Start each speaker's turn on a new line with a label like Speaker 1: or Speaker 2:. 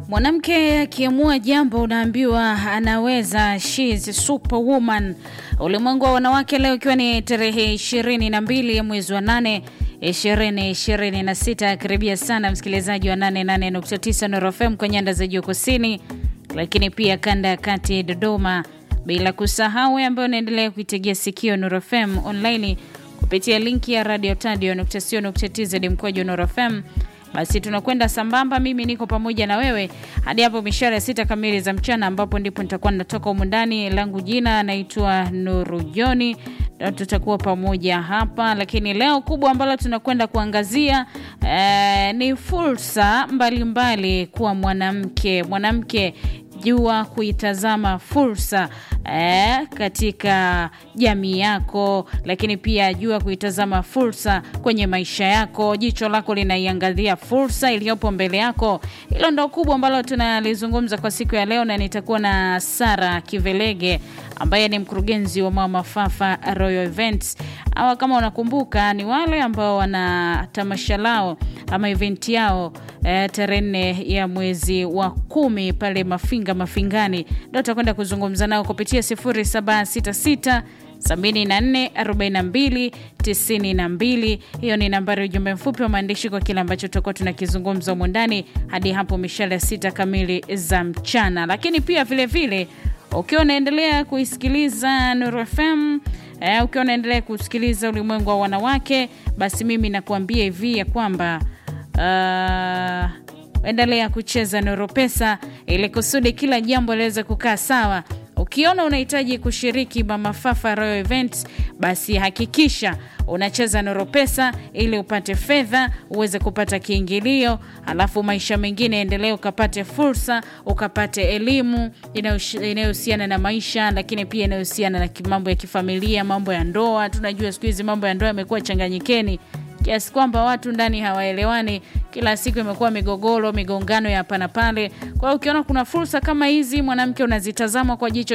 Speaker 1: Mwanamke akiamua jambo unaambiwa anaweza, she is superwoman. Ulimwengu wa wanawake leo ikiwa ni tarehe ishirini na mbili ya mwezi wa nane ishirini ishirini na sita. Karibia sana msikilizaji wa 88.9 Nuru FM kwa nyanda za juu kusini, lakini pia kanda ya kati Dodoma, bila kusahau ambayo unaendelea kuitegea sikio Nuru FM online kupitia linki ya radio tadio.co.tz mkwaju Nuru FM basi tunakwenda sambamba, mimi niko pamoja na wewe hadi hapo mishara ya sita kamili za mchana, ambapo ndipo nitakuwa natoka humu ndani. Langu jina naitwa Nuru Joni, tutakuwa pamoja hapa. Lakini leo kubwa ambalo tunakwenda kuangazia eh, ni fursa mbalimbali kuwa mwanamke. Mwanamke jua kuitazama fursa eh, katika jamii yako, lakini pia jua kuitazama fursa kwenye maisha yako. Jicho lako linaiangazia fursa iliyopo mbele yako. Hilo ndo kubwa ambalo tunalizungumza kwa siku ya leo, na nitakuwa na Sara Kivelege ambaye ni mkurugenzi wa Mama Fafa Royal Events. Hawa kama unakumbuka, ni wale ambao wana tamasha lao ama event yao eh, tarehe nne ya mwezi wa kumi pale Mafinga Mafingani, ndo tutakwenda kuzungumza nao kupitia 0766 74 42 92. Hiyo ni nambari ya ujumbe mfupi wa maandishi kwa kile ambacho tutakuwa tunakizungumza humu ndani hadi hapo mishale sita kamili za mchana. Lakini pia vilevile ukiwa unaendelea kuisikiliza Nuru FM eh, ukiwa unaendelea kusikiliza ulimwengu wa wanawake, basi mimi nakuambia hivi ya kwamba uh, endelea kucheza Nuru Pesa ili kusudi kila jambo liweze kukaa sawa. Ukiona unahitaji kushiriki Mama Fafa Royal Events, basi hakikisha unacheza Nuru Pesa ili upate fedha uweze kupata kiingilio, alafu maisha mengine endelee, ukapate fursa, ukapate elimu inayohusiana na maisha, lakini pia inayohusiana na mambo ya kifamilia, mambo ya ndoa. Tunajua siku hizi mambo ya ndoa yamekuwa changanyikeni kiasi kwamba watu ndani hawaelewani, kila siku imekuwa migogoro, migongano ya hapa na pale. Kwa hiyo ukiona kuna fursa kama hizi, mwanamke, unazitazama kwa jicho